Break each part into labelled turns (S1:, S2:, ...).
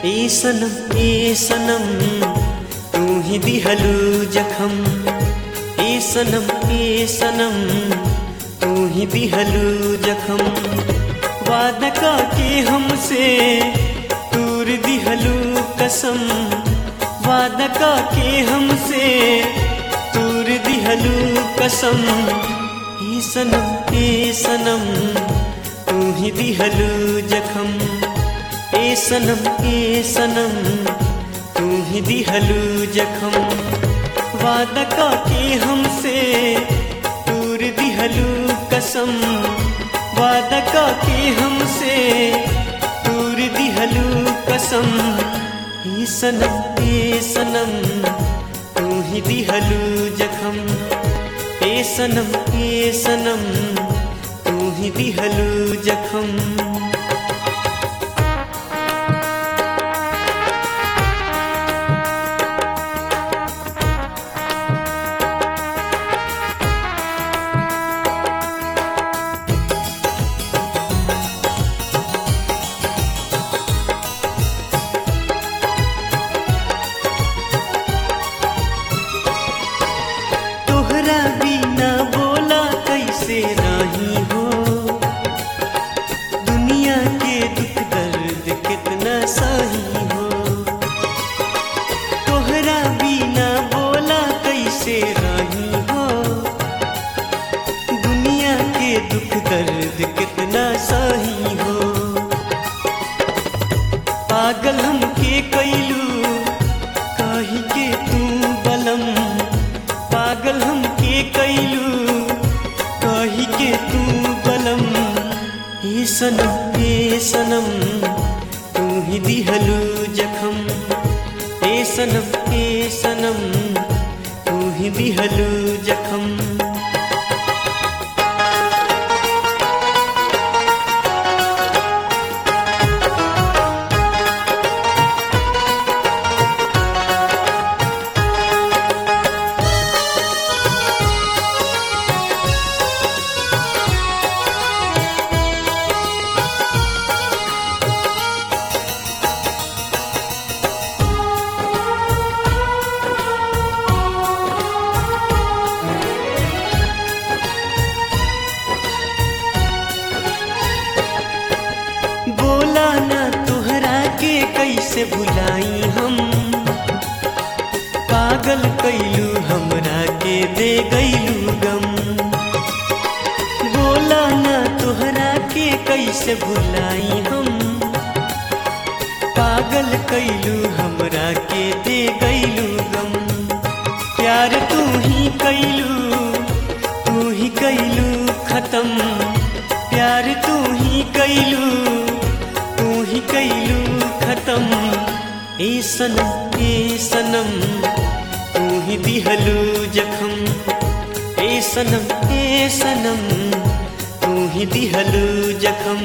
S1: ए सनम ए सनम तू ही दिहलू जखम ए सनम ए सनम तू ही दिहलू जखम वादा का के हमसे दूर दिहलू कसम वादा का के हमसे दूर दिहलू कसम ए सनम ए सनम तू ही दिहलू जखम ए सनम ए सनम तू ही दिहलू जखम वादा का के हमसे दूर दिहलू कसम वादा का के हमसे दूर दिहलू कसम ए सनम ए सनम तू ही दिहलू जखम ए सनम ए सनम तू ही दिहलू जखम तोहरा बिना बोला कैसे नहीं हो दुनिया के दुख दर्द कितना सही हो तोहरा बिना बोला कैसे नहीं हो दुनिया के दुख दर्द कितना सही हो पागल हम के कैलू कही के तू बलम पागल हम के कैलू कही के तू बलम ए सनम ए सनम तू ही दिहलू जखम ए सनम ए सनम तू ही दिहलू जखम बोला ना तोहरा के कैसे भुलाई हम पागल कैलू हमरा के दे गैलू गम बोला ना तोहरा के कैसे भुलाई हम पागल कैलू हमरा के दे गैलू गम प्यार तू ही कैलू तू ही कैलू खत्म प्यार तू ही कैलू तू ही कैलू खत्म ए सनम ए सनम तू ही दिहलू जखम ए सनम ए सनम तू ही दिहलू जखम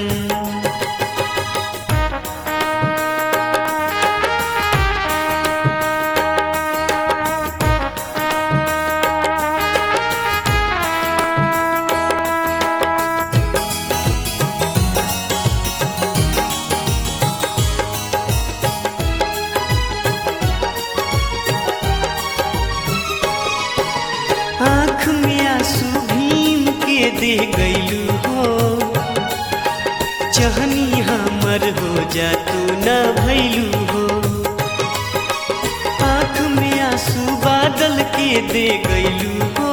S1: आँख में आंसू भीम के दे गैलू हो चहनी हमर हो जा तू न भैलू हो आँख में आंसू बादल के दे गैलू हो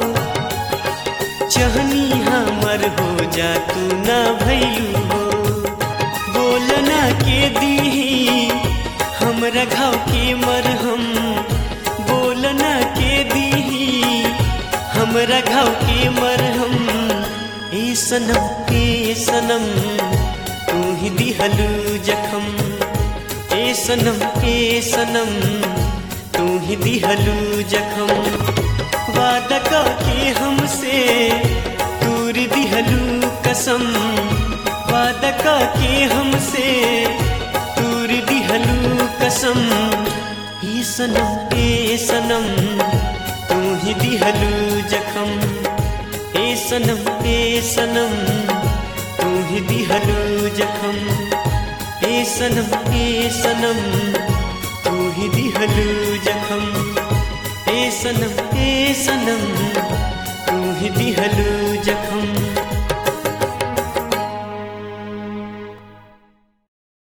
S1: चहनी हमर हो जा तू न भैलू हो बोलना के दीही हमरा घाव के मरहम बोलना के दीही हमरा घाव के मरहम ए सनम ए सनम तू ही दिहलू जखम ए सनम ए सनम तू ही दिहलू जखम वादा का के हमसे दूर दिहलू कसम वादा का के हमसे दूर दिहलू कसम ए सनम ए सनम तू ही दिहलू जखम ए सनम ए सनम तू ही दिहलू जखम ए ए सनम ए सनम तू ही दिहलू जखम ए सनम ए सनम तू ही दिहलू जखम